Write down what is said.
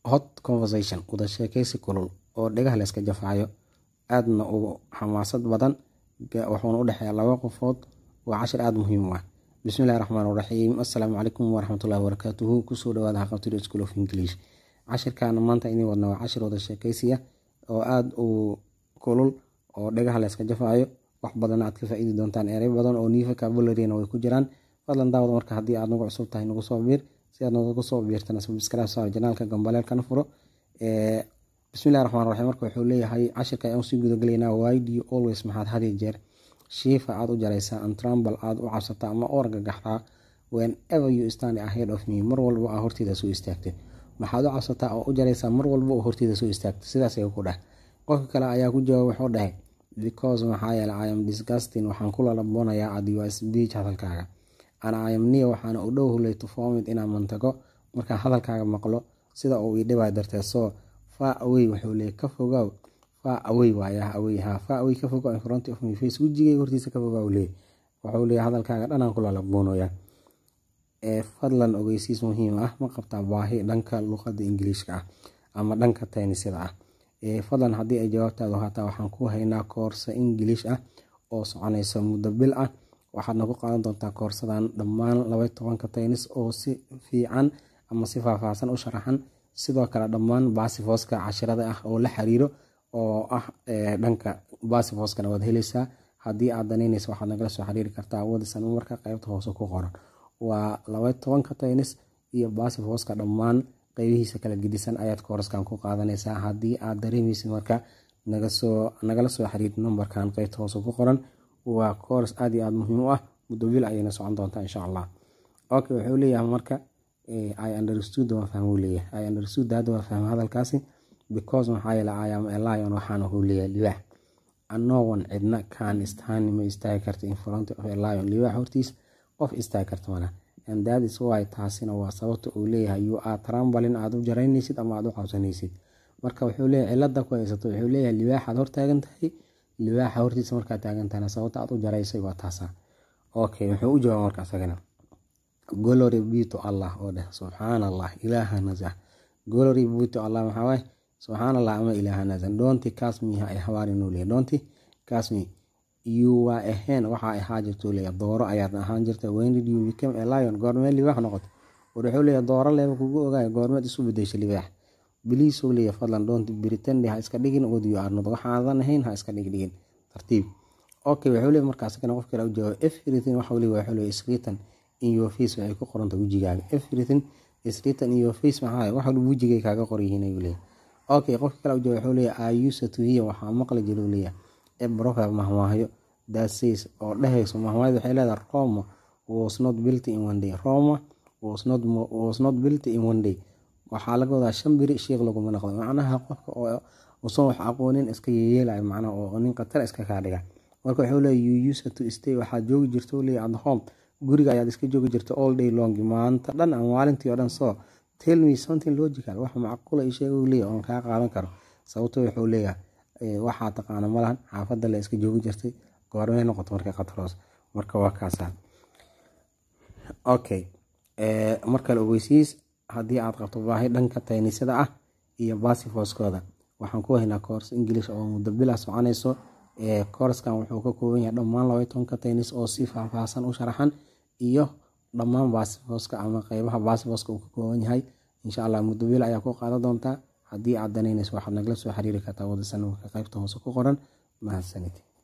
hot conversation wada sheekeysi kulul oo dhegaha layska jafaayo aadna u xamaasad badan wuxuuna u dhexeeya laba qofood waa cashir aada muhiim u ah bismillahi raxmaan raxiim assalaamu calaykum waraxmatullahi wabarakaatuhu kusoo dhawaada haqabtida school of english cashirkaana maanta inii wadna waa cashir wada sheekeysiya oo aada u kulul oo dhegaha layska jafaayo wax badan aad ka faa-iidi doontaan erey badan oo new vocabularyna way ku jiraan fadlan daawada marka haddii aad nagu cusub tahay nagu soo biir si aad nagu soo biirtana subscribe saar janaalka gambaleelkana furo bismillahi raxmaan raxiim marka wuxuu leeyahay cashirka ayaan usii gudagelaynaa why do you always maxaad had iyo jeer shiifa aad u jaraysaa antrambal aad u cabsataa ama u argagaxdaa whenever you stand ahead of me mar walba aa horteeda soo istaagtay maxaad u cabsataa oo u jaraysaa mar walba oo horteeda soo istaagtay sidaas ayuu ku dheh qofka kale ayaa ku jawaab wuxuu dhahay because maxaa yeele i am disgusting waxaan ku lalaboonayaa at your speech hadalkaaga ana i am near waxaana u dhow hulay to formit inaan mantago markaan hadalkaaga maqlo sida uu ii dhibaa darteed soo far away wuxuu leeyay ka fogaaw far away waaya away ha far away ka fogow in front of my face wejigayga hortiisa ka fogaaw leey wuxuu leeyahay hadalkaaga dhanaan ku lalaboonayaa ee fadlan ogeysiis muhiim ah ma qabtaa baahi dhanka luqada ingiliishka ah ama dhanka taynisida ah fadlan haddii ay jawaabtaadu haataa waxaan ku haynaa koorsa ingiliish ah oo soconaysa muddo bil ah waxaadna ku qaadan doontaa koorsadan dhammaan laba tobanka taynis oo si fiican ama si faahfaahsan u sharaxan sidoo kale dhammaan baasifoska cashirada ah oo la xiriiro oo ah dhanka baasifoskana waad heleysaa haddii aad danaynaysa waxaad nagala soo xiriiri kartaa wadisan marka qeybta hoose ku qoran waa laba tobanka taynis iyo baasifoska dhammaan qeybihiisa kala gedisan ayaad kooraskan ku qaadanaysaa haddii aad dareemaysid marka nagala soo xiriir numberkan qeybta hoose ku qoran waa koors aad iyo aad muhiim u ah muddo bil ayayna socon doontaa insha allah ok wuxuu leeyahay marka i understood waan fahmuu leeyahay i understood hadda waa fahma hadalkaasi because maxaa yeele i am a lion waxaana huu leeyahay libaax anowan cidna kaan istaani ma istaagi karta in front of a lion libaax hortiis qof istaagi karta mana and that is why taasina waa sababta uu leeyahay you are trambalin aad u jaraynaysid ama aad u cabsanaysid marka wuxuu leeyahay cilada ku haysato wuxuu leeyahay libaaxaad hor taagan tahay libaaxa hortiisa markaad taagan tahayna sababta aad u jaraysay waa taasa okay wuxuu u jawaaba marka asagana glory be to allah oo dheh subxaan allah ilaaha nasah glory be to allah maxaa waaye subxaan allah ama ilaaha nasah doonti kasmi ha ay hawaarinuu leeyahay doonti kasmi you waa ahayn waxaa ahaa jirtuu leeyahay dooro ayaad ahaan jirta when did you become a lion goormee libaax noqoto war wuxuu leeyahay dooro leeba kugu ogaaya goormeed isu bedeshay libaax biliisuu leeyahay fadlan doonti britandi ha iska dhigin wadiyo arnood waxaadan ahayn ha iska dhigdhigin tartiib okay wuxuu leeyahay markaas kana qof kale u jawaab everything waxuu leeyahay wuxuu leeyahay isritan in your face waxay ku qoranta wejigaaga everything is written in your face maxaa wax walba wejigay kaaga qoryihiin ayuu leeyahay okay qofka kale u jawaab wuxuu leeyahay i used to hear waxaa maqli jiru leeyahay a proverb mahmaahayo that says oo dhehayso mahmaayad waxay leedahay roma was not built in one day roma was not, was not built in one day waxaa laga wadaa shan biri sheekh laguma noqdo macnaha qofka oo usan wax aqoonin iska yeyeelayo macnaha oo nin khatar iska kaa dhiga marka wuxuu leeyahay you used to stay waxaad joogi jirto leeyahay at home guriga ayaad iska joogi jirta all day long maanta dhan ama maalintii oo dhan soo tell me something logical wax macquula ii sheega uu leeyahay oon kaa qaadan karo sababto wuxuu leeyahay waxaa taqaana malahan xaafadda le iska joogi jirtay goormay noqoto marka khataroos marka waa kaasa okay markale ogeysiis haddii aad qabto baahi dhanka taynisada ah iyo baasifoskooda waxaan ku haynaa koors ingilish oo muddo bila soconayso koorskan wuxuu ka kooban yahay dhammaan laba tobanka taynis oo si faahfaahsan u sharaxan iyo dhammaan baasifoska ama qeybaha baasifoska uu ka kooban yahay insha allah muddo bila ayaa ku qaadan doontaa haddii aad danaynayso waxaad nagala soo xiriiri kartaa wadasanamka qeybta hoose ku qoran mahadsanid